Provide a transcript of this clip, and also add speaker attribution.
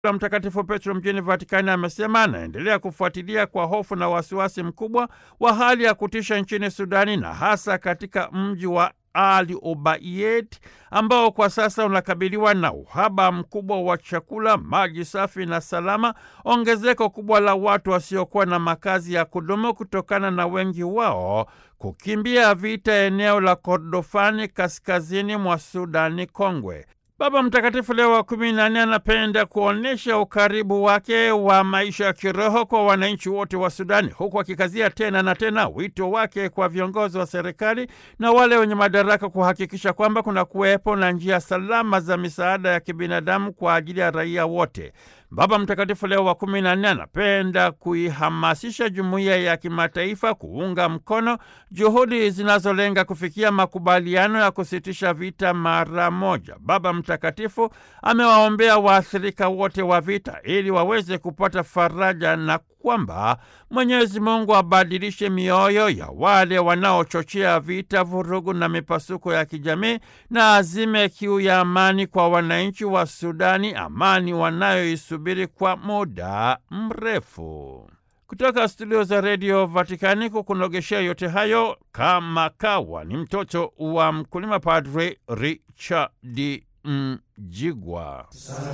Speaker 1: la Mtakatifu Petro mjini Vatikani amesema anaendelea kufuatilia kwa hofu na wasiwasi mkubwa wa hali ya kutisha nchini Sudani na hasa katika mji wa Ali Obaiyed ambao kwa sasa unakabiliwa na uhaba mkubwa wa chakula, maji safi na salama, ongezeko kubwa la watu wasiokuwa na makazi ya kudumu kutokana na wengi wao kukimbia vita eneo la Kordofani kaskazini mwa Sudani Kongwe. Baba Mtakatifu Leo wa kumi na nne anapenda kuonyesha ukaribu wake wa maisha ya kiroho kwa wananchi wote wa Sudani, huku akikazia tena na tena wito wake kwa viongozi wa serikali na wale wenye madaraka kuhakikisha kwamba kuna kuwepo na njia salama za misaada ya kibinadamu kwa ajili ya raia wote. Baba Mtakatifu Leo wa kumi na nne anapenda kuihamasisha jumuiya ya kimataifa kuunga mkono juhudi zinazolenga kufikia makubaliano ya kusitisha vita mara moja. Baba Mtakatifu amewaombea waathirika wote wa vita ili waweze kupata faraja na kwamba Mwenyezi Mungu abadilishe mioyo ya wale wanaochochea vita, vurugu na mipasuko ya kijamii na azime kiu ya amani kwa wananchi wa Sudani, amani wanayoisubiri kwa muda mrefu. Kutoka studio za redio Vatikani kukunogeshea yote hayo kama kawa ni mtoto wa mkulima, Padre Richard Mjigwa.